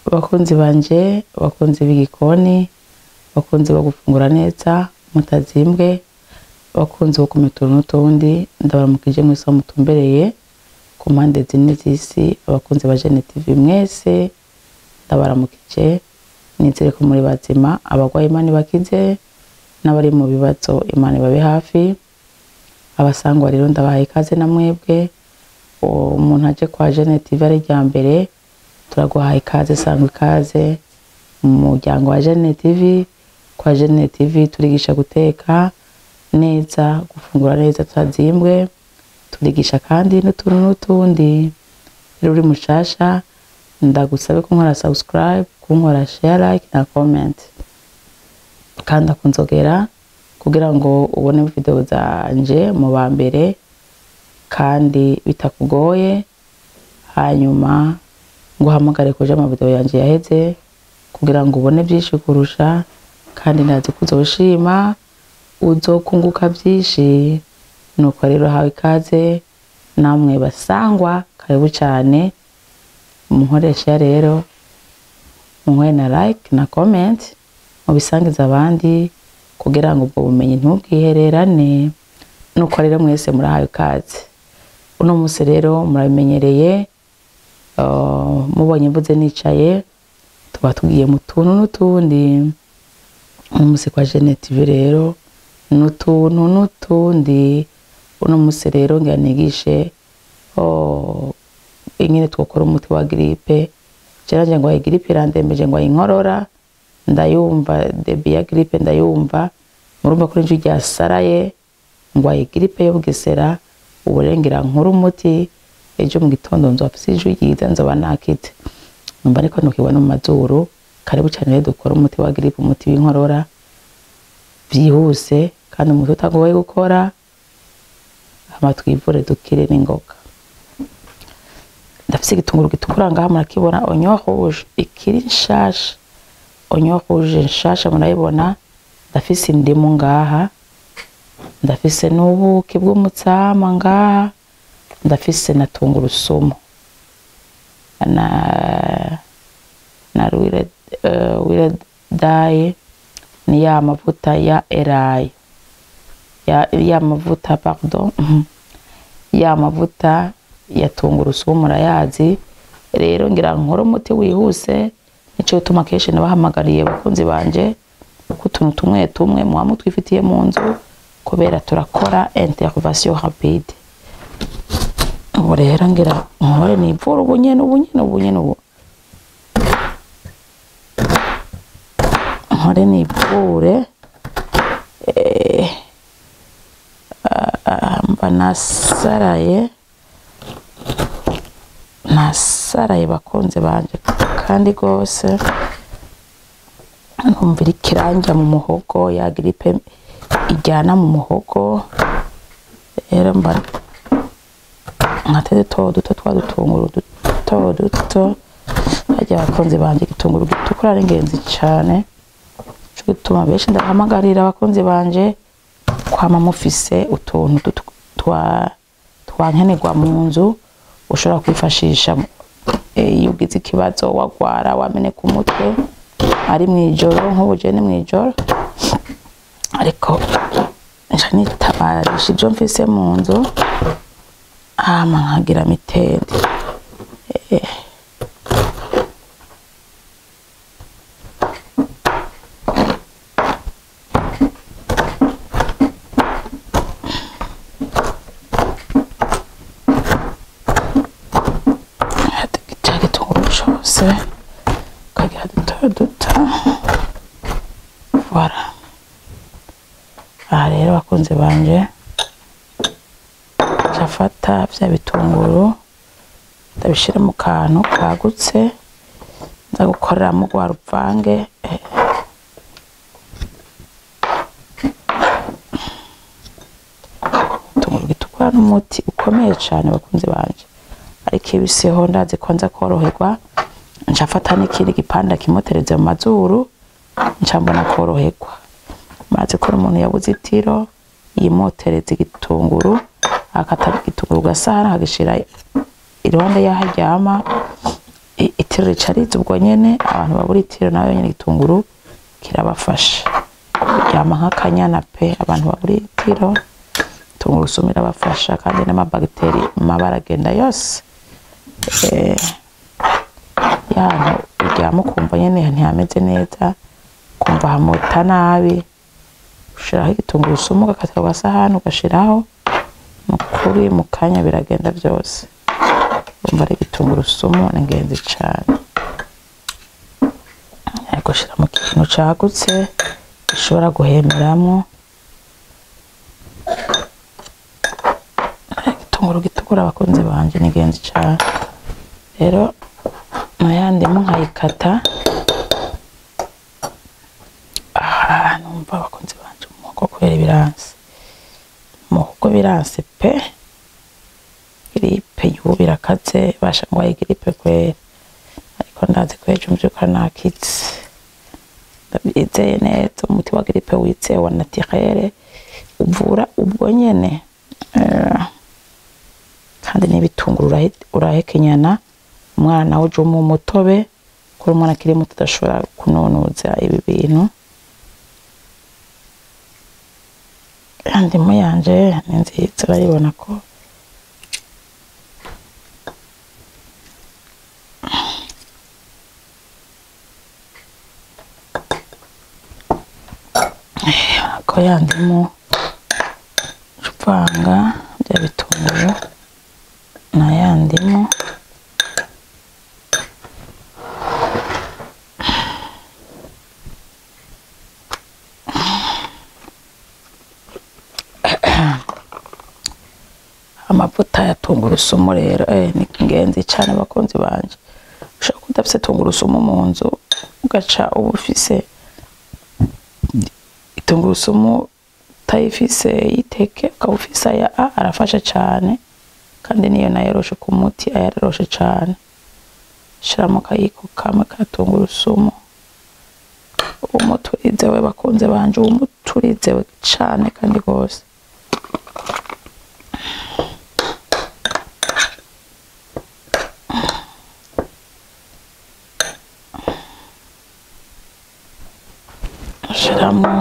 bakunzi banje bakunzi b'igikoni bakunzi bo gufungura neza mutazimbwe bakunzi bo kumenya utuntu n'utundi ndabaramukije mwese aho mutumbereye ku mpande zine z'isi abakunzi ba Jene TV mwese ndabaramukije nizere ko muri bazima abagwaye Imana ibakize n'abari mu bibazo Imana ibabe hafi abasangwa rero ndabahaye ikaze na mwebwe umuntu aje kwa Jene TV ari rya mbere turaguhaye ikaze sangwa ikaze mu muryango wa Jene TV kwa Jene TV turigisha guteka neza gufungura neza tutazimbwe turigisha kandi n'utuntu n'utundi rero uri mushasha ndagusabe ko nkora subscribe kunkora share like na comment kandi akunzogera kugira ngo ubone video zanje mu ba mbere kandi bitakugoye hanyuma ngo uhamagare kuja ama video yanje yaheze kugira ngo ubone byinshi kurusha kandi ndazi ko uzoshima uzokunguka byinshi nuko rero hawe ikaze namwe basangwa karibu cyane munkoresha rero munkore na like na comment mubisangiza abandi kugira ngo ubwo bumenyi ntubwihererane nuko rero mwese murahawe ikaze uno munsi rero murabimenyereye uh, mubonye mvuze nicaye tuba tugiye mu tuntu n'utundi uno munsi kwa Jene TV rero n'utuntu n'utundi uno munsi rero ngira nigishe oh, ingene twokora umuti wa gripe jeranje ngo ayi gripe irandembeje ngo ayinkorora ndayumva debi ya gripe ndayumva murumva ko inju ryasaraye ngo ayi gripe yo bugesera uburengera nkuru umuti ejo mu gitondo nzo afise ijwi ryiza nzoba nakite numva ariko ntukibona mu mazuru karibu cyane rero dukora umuti wa gripe umuti w'inkorora byihuse kandi umuti utagoye gukora hama twivure dukire n'ingoga ndafise igitunguru gitukura ngaha murakibona onyo rouge ikiri nshasha onyo rouge nshasha murayibona ndafise indimu ngaha ndafise n'ubuki bw'umutsama ngaha ndafise na tungurusumu na na wire uh, wire daye ni ya mavuta ya erayi ya, ya mavuta pardon ya mavuta ya tungurusumu murayazi rero ngira nkora umuti wihuse nico gituma kenshi nabahamagariye bakunzi banje ko utuntu tumwe tumwe muba mutwifitiye mu nzu kubera turakora intervention rapide ubu rero ngira nkore nivura ubu nyene ubu nyene ubu nyene ubu nkore nivure eh, mba nasaraye nasaraye bakunze banje kandi rwose numvira ikiranja mu muhogo ya gripe ijyana mu muhogo rero mba nkateze duto duto twa dutunguru duto duto harya abakunzi banje igitunguru gitukura ari ingenzi cyane cyo gituma benshi ndahamagarira abakunzi banje kwama mufise utuntu twa twankenerwa mu nzu ushobora kwifashisha iyo ugize ikibazo wagwara wameneka umutwe ari mw'ijoro nk'ubu je ni mw'ijoro ariko nca nitabarisha ibyo mfise mu nzu hama nkagira mitende eh. cyose ukagira duto duto voilà aha rero bakunze banje ndafata bya bitunguru ndabishyira mu kantu kagutse nza gukoreramo rwa ruvange itunguru gitukura n'umuti ukomeye cyane bakunze banje ariko ibiseho ndazi ko nza koroherwa nshafata n'ikindi gipanda kimutereze mu mazuru ncambona koroherwa maze ko umuntu yabuze itiro yimotereza igitunguru akata igitunguru gasahani akagishira iruhande y'aho aryama itiro rica riza ubwo nyene abantu babura itiro nayo nyene igitunguru kirabafasha ryama nk'akanyana pe abantu babura itiro tungurusumu irabafasha kandi n'amabagiteri mabara agenda yose eh, yantu uryama ukumva nyene ntihameze neza ukumva hamuta nabi ushiraho igitungurusumu ugakata ku gasahani ugashiraho nukuri mu kanya biragenda byose urumva ari igitungurusumu ni ingenzi cane ariko shira mu kintu cagutse gishobora guhemeramwo igitunguru gitukura abakunzi banje ni ingenzi cane rero nayandimo nkayikata aha numva abakunzi banje umuhogo kubera ibiransi umuhogo biransi pe giripe y'ubu birakaze basha ngo ayi giripe kwera ariko ndazi ko ejo mvyuka nakitse ndabyizeye neza umuti wa giripe wizewe wa naturere uvura ubwo nyene Eh, kandi n'ibitunguru urahe- urahekenyana umwana nawe uje umuha umutobe kuri umwana akiri muto adashobora kununuza ibi bintu indimu yanje ni nziza urayibona ko ko yandimu uvanga bya bitunguru na ya ndimu amavuta ya tungurusumu rero eh, ni ingenzi cyane abakunzi banje ushobora kuba udafise tungurusumu mu nzu ugaca uba ufise tungurusumu utayifise yiteke ukaba ufise aya a arafasha cyane kandi niyo nayo yoroshe ku muti aya araroshe cyane shiramo akayiko kamwe ka tungurusumu umuturizewe bakunze banje umuturizewe cyane kandi rwose ashiramo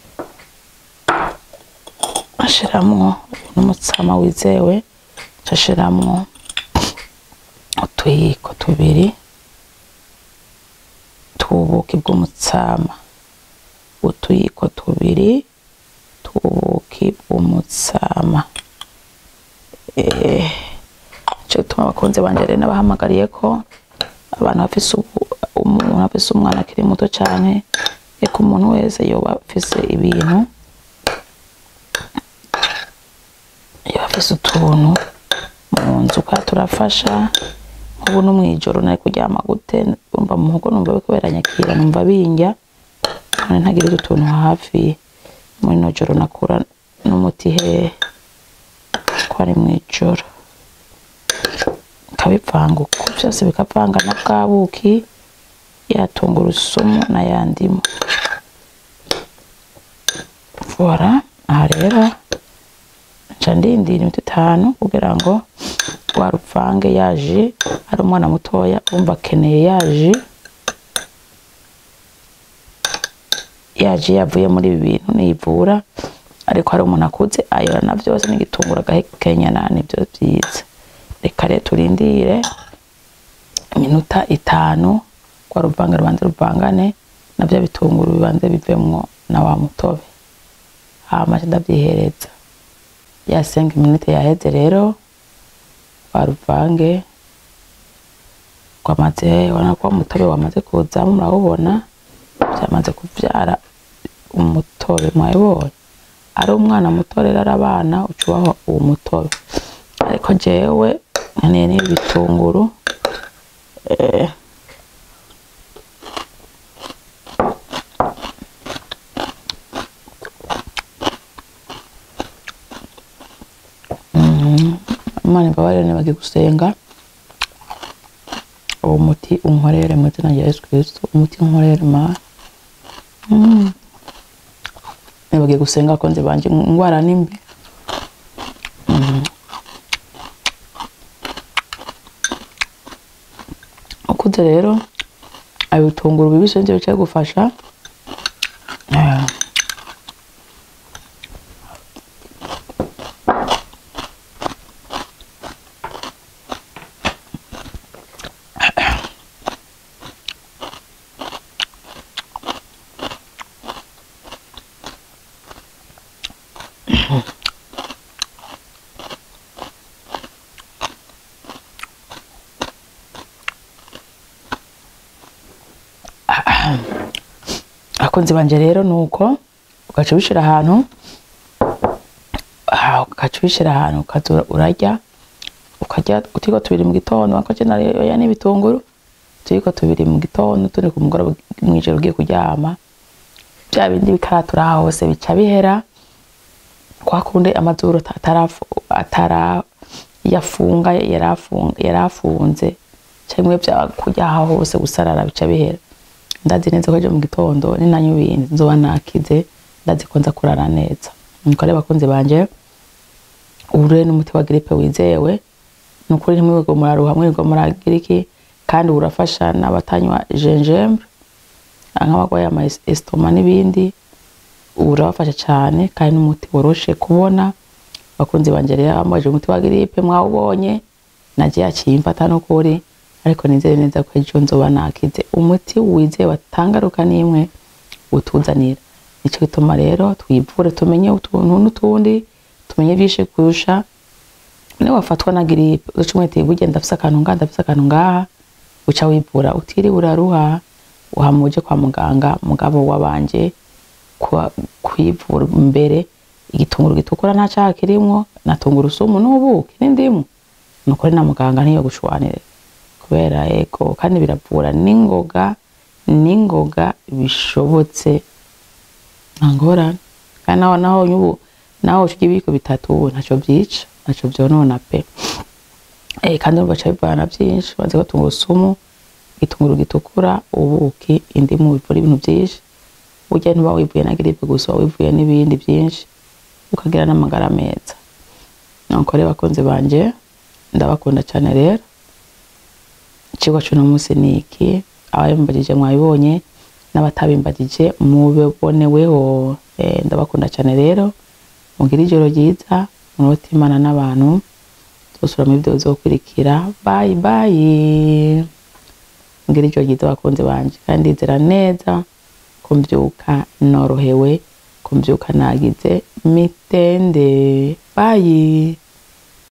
ashiramwo n'umutsama wizewe ashiramwo utuyiko tubiri tw'ubuki bw'umutsama utuyiko tubiri tw'ubuki bw'umutsama eh cyo gituma abakunzi banje rero nabahamagariye ko abantu bafise ubu- umuntu afise umwana akiri muto cyane eko umuntu wese yoba afise ibintu iyo afise utuntu mu nzu kwa turafasha nk'ubu no mw'ijoro nari kuryama gute umva mu muhogo numva biriko biranyakira numva bindya none ntagira utuntu hafi muri no joro nakura n'umuti hehe ko ari mw'ijoro nkabivanga uko byose bikavanga na bwa buki ya tungurusumu na ya ndimu voilà aha rero nca ndindira iminota itanu kugira ngo rwa ruvange yaje ari umwana mutoya wumva akeneye yaje yaje yavuye muri ibi bintu nivura ariko hari umuntu akuze ayora na byose n'igitunguru agahekenyana nibyo byiza reka rero turindire iminota itanu rwa ruvange rubanze ruvangane na bya bitunguru bibanze bivemwo na wa mutobe hama nca ndavyihereza ya senga iminota yaheze rero rwa ruvange rwamaze ubona ko umutobe wamaze kuzamo murawubona byamaze kuvyara umutobe mwabibonye ari umwana muto rero ari abana uca ubaho uwo mutobe ariko jewe nkeneye n'ibi bitunguru eh, imana imbabarire nibagiye gusenga uwo muti unkorere mu izina rya yesu kristo umuti unkorere mana Mm. nibagiye gusenga abakunzi banje ingwara nimbi maze rero ibitunguru bibisi nivyo bicaye gufasha Eh, abakunzi banje rero nuko ugaca ubishira ahantu ah, ugaca ubishira ahantu ukaza urarya ukarya uturiko tubiri mu gitondo wako oya n'ibitunguru uturiko tubiri mu gitondo turi ku mugoroba mw'ijoro ugiye kuryama bya bindi bikaratura hose bica bihera kwa kundi amazuru atarafu- atara yafunga yarafunga yarafunze cyangwa bya kurya aho hose gusarara bica bihera ndazi neza ko ejo mu gitondo ninanywa ibintu nzoba nakize ndazi ko nza kurara neza nuko rero bakunzi banje ubu rero n'umuti wa gripe wizewe ni ukuri ntimwirirwe muraruha mwirirwe muragira iki kandi urafasha n'abatanywa gingembre nk'abarwaye ama estoma n'ibindi urabafasha cyane kandi n'umuti woroshe kubona bakunzi banje rero bambaje umuti wa gripe mwawubonye naje yakimfata n'ukuri ariko nizere neza ko ejo nzoba nakize umuti wizewe atangaruka n'imwe utuzanira nico gituma rero twivure tumenye utuntu n'utundi tumenye byinshi kurusha niwe wafatwa na gripe uca umwete burya ndafise akantu ngaha ndafise akantu ngaha uca wivura utiriwe uraruha uhama uje kwa muganga mugabo wabanje kwa- kwivura mbere igitunguru gitukura nta caha kirimwo na tungurusumu n'ubuki n'indimu nukuri na muganga ntiyo gushwanire kubera ego kandi biravura n'ingoga n'ingoga bishobotse nta ngorane kandi naho naho ubu naho uca ibiko bitatu ubu ntaco vyica ntaco vyonona pe eh kandi urumva ca bivana vyinshi bazi ko tungurusumu igitunguru gitukura ubuki indimu bivura ibintu vyinshi burya ntuba wivuye na gripe gusa uba wivuye n'ibindi vyinshi ukagira n'amagara meza nuko rero bakunzi banje ndabakunda cane rero icigwa c'uno munsi ni iki ababimbagije mwabibonye n'abatabimbagije mubiboneweho Eh, ndabakunda cane rero mugire ijoro ryiza munote imana n'abantu tuzosubira mu video bizokurikira bayi bayi mugire ijoro ryiza bakunzi banje kandi ndizera neza ko mvyuka norohewe ko mvyuka nagize mitende bayi